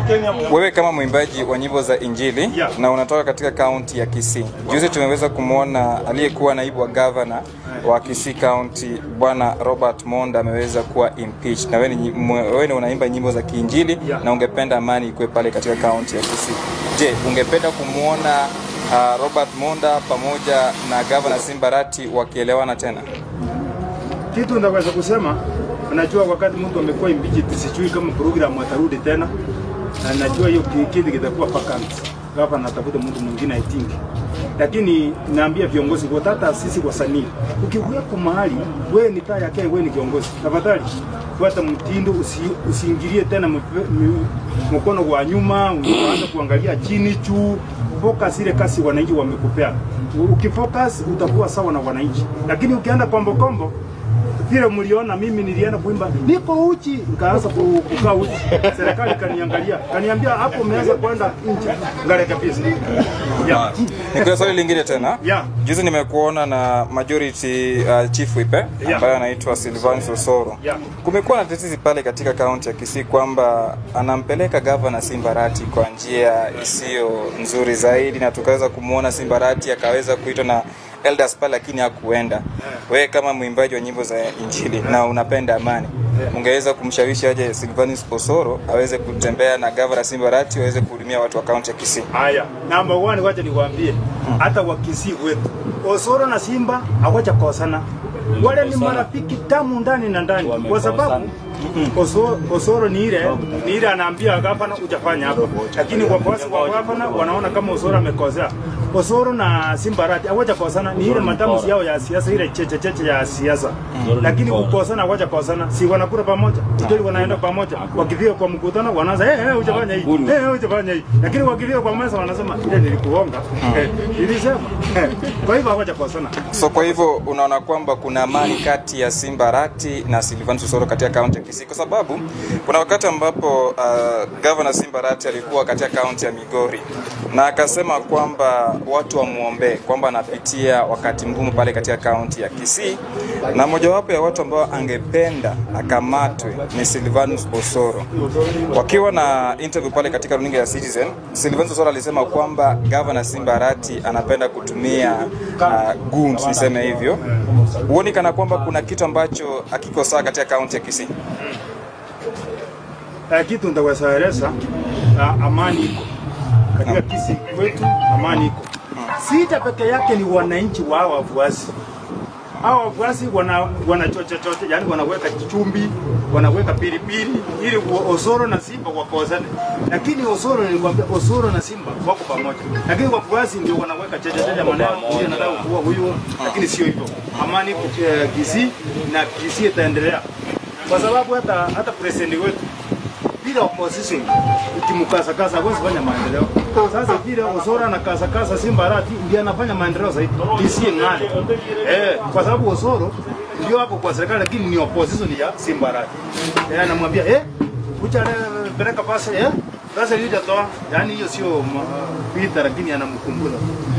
Wewe kama mwimbaji wa nyimbo za Injili Yeah. na unatoka katika kaunti ya Kisii. Juzi tumeweza kumwona aliyekuwa naibu wa gavana wa Kisii County Bwana Robert Monda ameweza kuwa impeached. Na wewe ni, mwe- wewe ni unaimba nyimbo za Kiinjili Yeah. na ungependa amani ikuwe pale katika kaunti ya Kisii. Je, ungependa kumwona uh, Robert Monda pamoja na gavana Simbarati wakielewana tena? Kitu ndaweza kusema, najua wakati mtu amekuwa impeached, sijui kama program atarudi tena, na najua hiyo ki- kiti kitakuwa vacant. Gavana anatafuta mtu mwingine I think, lakini naambia viongozi wote, hata sisi wasanii, ukiweko mahali wewe ni taa yake, wewe ni kiongozi, tafadhali fuata mtindo, usi, usiingilie tena mpe- mi- mkono wa nyuma, unaanza kuangalia chini juu. Focus ile kasi wananchi wamekupea. Ukifocus utakuwa sawa na wananchi, lakini ukienda kombo kombo vile mliona mimi nilienda kuimba niko uchi, nikaanza ku- kukaa uchi. Serikali kaniangalia, kaniambia hapo umeanza kwenda nje, ngale kabisa. Yeah. Nikuwa swali lingine tena. Yeah. Juzi nimekuona na majority uh, chief whip eh, Yeah. ambaye anaitwa Silvanus Osoro. Yeah. Kumekuwa na tetesi pale katika kaunti ya Kisii kwamba anampeleka gavana Simbarati kwa njia isiyo nzuri zaidi, na tukaweza kumwona Simbarati akaweza kuitwa na elders pale, lakini hakuenda. Wewe kama mwimbaji wa nyimbo za Injili na unapenda amani, ungeweza kumshawishi aje Silvanus Osoro aweze kutembea na gavana Simbarati waweze kuhudumia watu wa kaunti ya Kisii? Haya, namba 1 wacha niwaambie, hata wakisii wetu Osoro na Simba hawaja kosana, wale ni marafiki tamu ndani na ndani, kwa sababu Osoro, Osoro ni ile ni ile anaambia gavana ujafanya hapa, lakini wafuasi wa gavana wanaona kama Osoro amekosea. Osoro na Simba Rati hawaja kosana, ni ile matamuzi yao ya siasa, ile cheche cheche ya siasa, lakini kukosana hawaja kosana, si wanakula pamoja, ndio wanaenda pamoja, wakifika kwa mkutano wanaanza eh, eh, ujafanya hii eh, eh, ujafanya hii, lakini wakifika kwa meza wanasema ile nilikuonga, eh, nilisema eh, kwa hivyo hawaja kosana. So kwa hivyo unaona kwamba kuna amani kati ya Simba Rati na Silvanus Osoro katika kaunti ya Kisii, kwa sababu kuna wakati ambapo uh, gavana Simba Rati alikuwa katika kaunti ya Migori na akasema kwamba watu wamwombee kwamba anapitia wakati mgumu pale katika kaunti ya Kisii, na mojawapo ya watu ambao angependa akamatwe ni Silvanus Osoro. Wakiwa na interview pale katika runinga ya Citizen, Silvanus Osoro alisema kwamba gavana Simba Rati anapenda kutumia uh, goons niseme hivyo. Huoni kana kwamba kuna kitu ambacho hakiko sawa katika kaunti ya Kisii? Eh, kitu ndawasaeleza uh, amani iko katika Kisii kwetu, amani iko. Sita peke yake ni wananchi wa hawa wafuasi. Hawa wafuasi wana wanachocha chocha, yani wanaweka chumbi, wanaweka pilipili ili wa- Osoro na Simba wakosane. Lakini Osoro nilikwambia, Osoro na Simba wako pamoja, lakini wafuasi ndio wanaweka chocha chocha maneno, huyu anataka kuua huyu, lakini sio hivyo. Amani iko eh, Kisii na Kisii itaendelea kwa sababu hata hata president wetu bila opposition ukimkasakasa hawezi fanya maendeleo. Sasa vile Osoro na kasakasa Simba Rati ndiye anafanya maendeleo zaidi, isiye ng'ale eh, kwa sababu Osoro ndio hapo kwa serikali, lakini ni opposition ya Simba Rati. Eh, anamwambia eh, kucha le- peleka pesa eh, pesa ile toa, yani hiyo sio ma- vita, lakini anamkumbusha